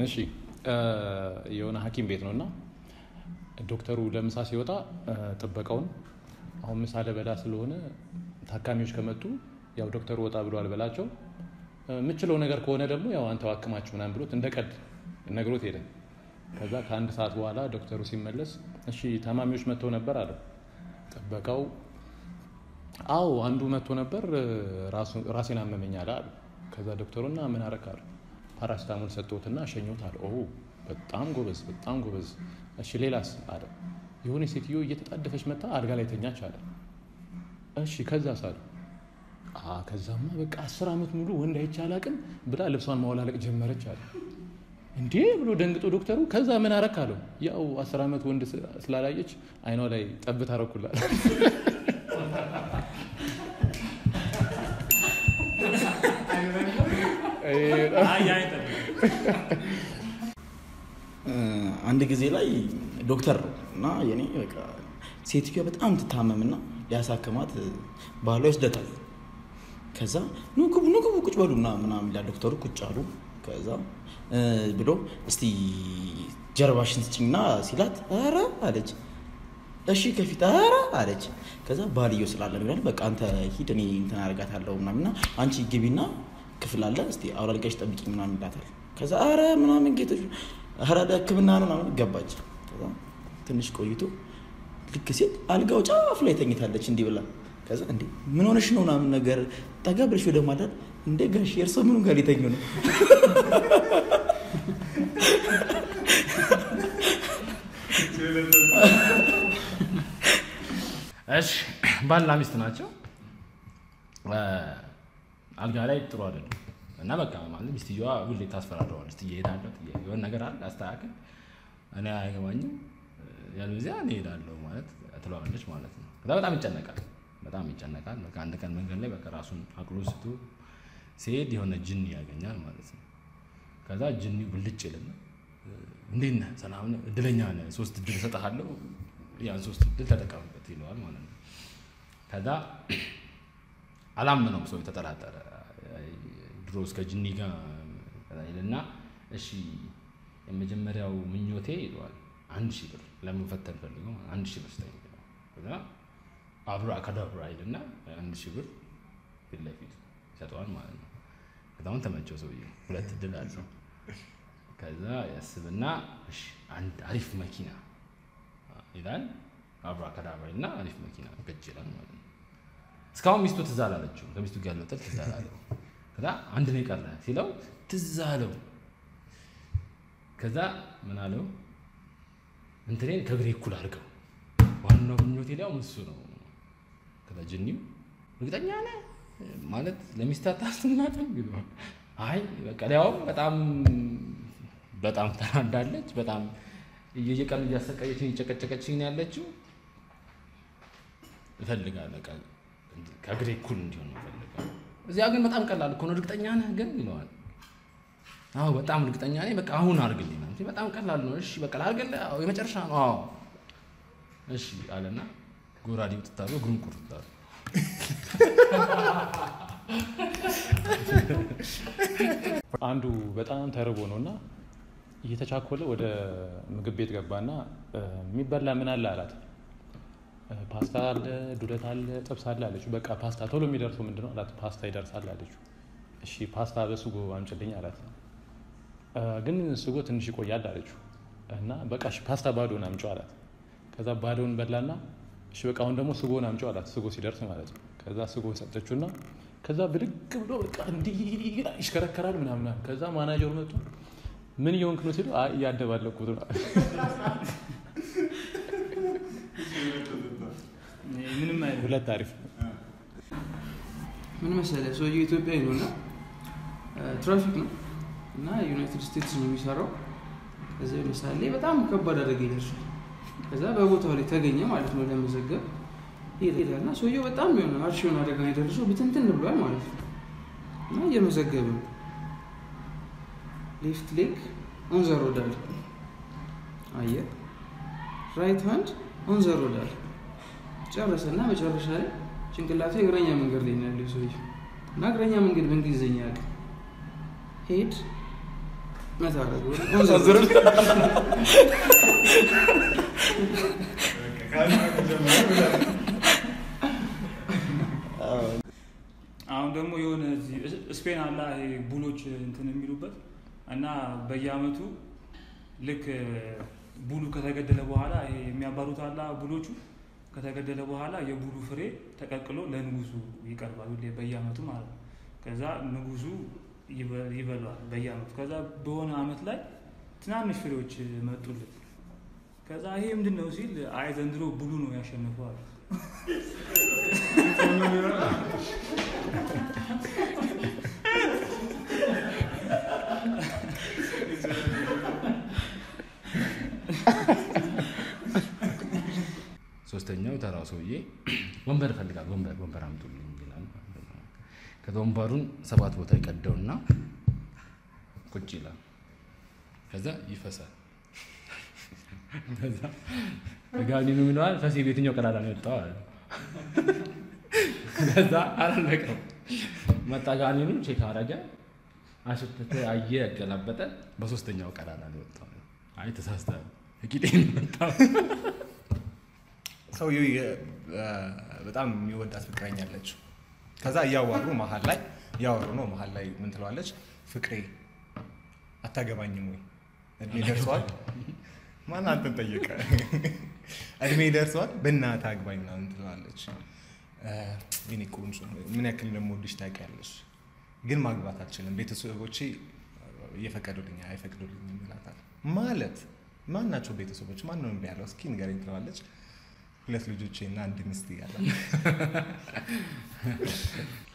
እሺ የሆነ ሐኪም ቤት ነው እና ዶክተሩ ለምሳ ሲወጣ ጥበቃውን አሁን ምሳ ልበላ ስለሆነ ታካሚዎች ከመጡ ያው ዶክተሩ ወጣ ብሏል በላቸው፣ የምችለው ነገር ከሆነ ደግሞ ያው አንተ ዋክማችሁ ምናምን ብሎት እንደ ቀድ ነግሮት ሄደ። ከዛ ከአንድ ሰዓት በኋላ ዶክተሩ ሲመለስ እሺ ታማሚዎች መጥተው ነበር አለው። ጥበቃው አዎ አንዱ መጥቶ ነበር ራሴን አመመኝ አለ አሉ። ከዛ ዶክተሩና ምን አረክ አሉ። ፓራስታሞል ሰጥቶትና ሸኞት አለ። ኦ በጣም ጎበዝ፣ በጣም ጎበዝ። እሺ ሌላስ አለ። የሆነ ሴትዮ እየተጣደፈች መታ አልጋ ላይ ተኛች አለ። እሺ ከዛስ አለ። ከዛማ በቃ አስር ዓመት ሙሉ ወንድ አይቼ አላቅም ብላ ልብሷን ማወላለቅ ጀመረች አለ። እንዴ ብሎ ደንግጦ ዶክተሩ ከዛ ምን አረክ አለው። ያው አስር ዓመት ወንድ ስላላየች አይኗ ላይ ጠብታ አረኩላል። አንድ ጊዜ ላይ ዶክተር ነው እና የኔ በቃ ሴትዮዋ በጣም ትታመምና ሊያሳክማት ባህሏ ይወስደታል። ከዛ ኑ ግቡ ኑ ግቡ ቁጭ በሉ ምናምን ይላል ዶክተሩ። ቁጭ አሉ። ከዛ ብሎ እስቲ ጀርባሽን ስጭኝና ሲላት ኧረ አለች። እሺ ከፊት ኧረ አለች። ከዛ ባልየው ስላለ ይላል በቃ አንተ ሂድ እኔ እንትን አደርጋታለሁ ምናምንና አንቺ ግቢና ክፍል አለ እስቲ አውላልቀሽ ጠብቂኝ ምናምን ይላታል። ከዛ ኧረ ምናምን ጌቶች ኧረ ሕክምና ነው ምናምን ገባች። ከዛ ትንሽ ቆይቶ ልክ ሲል አልጋው ጫፍ ላይ ተኝታለች እንዲህ ብላ ከዛ እንዴ ምን ሆነሽ ነው ምናምን ነገር ጠጋ ብለሽ ወደ ማዳን እንደ ጋሽ የእርሶ ምኑ ጋር ሊተኙ ነው? እሺ ባልና ሚስት ናቸው። አልጋ ላይ ጥሩ አይደለም እና በቃ ማለት ሚስትየዋ ሁሌ ታስፈራረዋለች። ትሄዳለሁ የሆነ ነገር አለ አስተካክል፣ እኔ አይገባኝም ያለዚያ እኔ እሄዳለሁ ማለት ትለዋለች ማለት ነው። ከዛ በጣም ይጨነቃል፣ በጣም ይጨነቃል። በቃ አንድ ቀን መንገድ ላይ በቃ ራሱን አቅሎ ስቶ ሲሄድ የሆነ ጅኒ ያገኛል ማለት ነው። ከዛ ጅኒው ብልጭ ይልና እንዴት ነህ? ሰላም ነህ? እድለኛ ነህ፣ ሶስት እድል እሰጥሃለሁ፣ ያን ሶስት እድል ተጠቀምበት ይለዋል ማለት ነው። ከዛ አላመነውም፣ ሰው የተጠራጠረ ድሮ እስከ ጅኒ ጋር ይልና እሺ የመጀመሪያው ምኞቴ ይለዋል አንድ ሺህ ብር ለመፈተን ፈልጎ አንድ ሺህ ብር ስጠኝ ይለዋል። ከዛ አብሮ አካዳብራ ይልና አንድ ሺህ ብር ፊት ለፊት ይሰጠዋል ማለት ነው። ከዛሁን ተመቸው ሰውዬ ሁለት እድል አለው። ከዛ ያስብና እሺ አንድ አሪፍ መኪና ይላል። አብሮ አካዳብራ ይልና አሪፍ መኪና ገጭ ይላል ማለት ነው። እስካሁን ሚስቱ ትዝ አላለችው። ከሚስቱ ጋር ያለው ጥል ትዝ አላለው። ከዛ አንድ ነው የቀረ ሲለው ትዝ አለው። ከዛ ምን አለው እንትኔን ከእግሬ እኩል አድርገው ዋናው ምኞቴ ሊያውም እሱ ነው። ከዛ ጅኒው እርግጠኛ ነህ ማለት ለሚስት አታስናትም ይለዋል። አይ በቃ ሊያውም በጣም በጣም ተናዳለች። በጣም እየቀኑ እያሰቃየችኝ እየጨቀጨቀችኝ ነው ያለችው። እፈልጋለሁ በቃ ከእግሬ እኩል እንዲሆን ነው እፈልጋለሁ። እዚያ ግን በጣም ቀላል እኮ ነው። እርግጠኛ ነህ ግን ይለዋል። አዎ በጣም እርግጠኛ ነኝ። በቃ አሁን አድርግልኝ ነው። በጣም ቀላል ነው። እሺ በቃ ላድርግልህ። አዎ የመጨረሻ ነው። አዎ እሺ አለና ጎራዴው ትታሉ እግሩን ቁርጣሉ። አንዱ በጣም ተርቦ ነው እና እየተቻኮለ ወደ ምግብ ቤት ገባና የሚበላ ምን አለ አላት። ፓስታ አለ፣ ዱለት አለ፣ ጥብስ አለ አለችው። በቃ ፓስታ ቶሎ የሚደርሰው ምንድነው አላት። ፓስታ ይደርሳል አለችው። እሺ ፓስታ በሱጎ አምጭልኝ አላት። ግን ስጎ ትንሽ ይቆያል አለችው እና በቃ እሺ ፓስታ ባዶን አምጪው አላት። ከዛ ባዶን በላና እሺ በቃ አሁን ደግሞ ስጎን አምጪው አላት። ስጎ ሲደርስ ማለት ነው። ከዛ ስጎን ሰጠችውና ከዛ ብድግ ብሎ በቃ እንዲህ ይሽከረከራል ምናምን። ከዛ ማናጀሩ መጡ። ምን እየሆንክ ነው ሲሉ አይ እያደባለኩት ነው። ሁለት አሪፍ ምን መሰለህ ሰውዬው ኢትዮጵያዊ ነው እና ትራፊክ ነው እና ዩናይትድ ስቴትስ ነው የሚሰራው። ከዚ ምሳሌ በጣም ከባድ አደጋ ይደርሳል። ከዛ በቦታው ላይ ተገኘ ማለት ነው ለመዘገብ ይሄዳል እና ሰውየው በጣም የሆነ አርሽ የሆነ አደጋ የደረሰው ብትንትን ብሏል ማለት ነው እና እየመዘገበ ነው። ሌፍት ሌግ ኦን ዘ ሮድ አለ አየህ፣ ራይት ሃንድ ኦን ዘ ሮድ አለ ጨረሰ እና መጨረሻ ላይ ጭንቅላቱ የእግረኛ መንገድ ላይ ነው ያለው ሰውዬው እና እግረኛ መንገድ በእንግሊዝኛ ያውቅ ሄድ መታ አደረገው። አሁን ደግሞ የሆነ እዚህ ስፔን አላ ይሄ ቡሎች እንትን የሚሉበት እና በየአመቱ ልክ ቡሉ ከተገደለ በኋላ ይሄ የሚያባሩት አላ ቡሎቹ ከተገደለ በኋላ የቡሉ ፍሬ ተቀቅሎ ለንጉሱ ይቀርባል ሁሌ በየአመቱ ማለት ነው። ከዛ ንጉሱ ይበ- ይበላዋል በየአመቱ። ከዛ በሆነ አመት ላይ ትናንሽ ፍሬዎች መጡለት። ከዛ ይሄ ምንድን ነው ሲል አይ ዘንድሮ ቡሉ ነው ያሸንፈው አለ። ሶስተኛው ተራው ሰውዬ ወንበር ይፈልጋል። ወንበር ወንበር አምጡልኝ ይላል። ከዛ ወንበሩን ሰባት ቦታ ይቀደውና ቁጭ ይላል። ከዛ ይፈሳል። ከዛ ጋኒኑ ይለዋል ፈሴ በየትኛው ቀዳዳ ነው የወጣው አለ። ከዛ አላለቀም። መጣ ጋኒኑ ቼክ አረገ፣ አሸተተ፣ አየ፣ ያገላበጠ በሶስተኛው ቀዳዳ ነው የወጣው። አይ ተሳስተሃል፣ ቂጤን መጣው ሰውየው የ- በጣም የሚወዳት ፍቅረኛ አለችው። ከዛ እያዋሩ መሀል ላይ እያወሩ ነው። መሀል ላይ ምን ትለዋለች? ፍቅሬ አታገባኝም ወይ? እድሜ ደርሰዋል። ማን አንተን ጠየቀ? እድሜ ደርሰዋል፣ በእናትህ አግባኝ ምናምን ትለዋለች። የኔ ቆንጆ ምን ያክል እንደምወድሽ ታውቂያለሽ፣ ግን ማግባት አልችልም። ቤተሰቦቼ እየፈቀዱልኝ አይፈቅዱልኝም ይላታል። ማለት ማን ናቸው ቤተሰቦች? ማን ነው እምቢ ያለው? እስኪ ንገረኝ ትለዋለች። ሁለት ልጆቼ እና አንድ ሚስት እያለ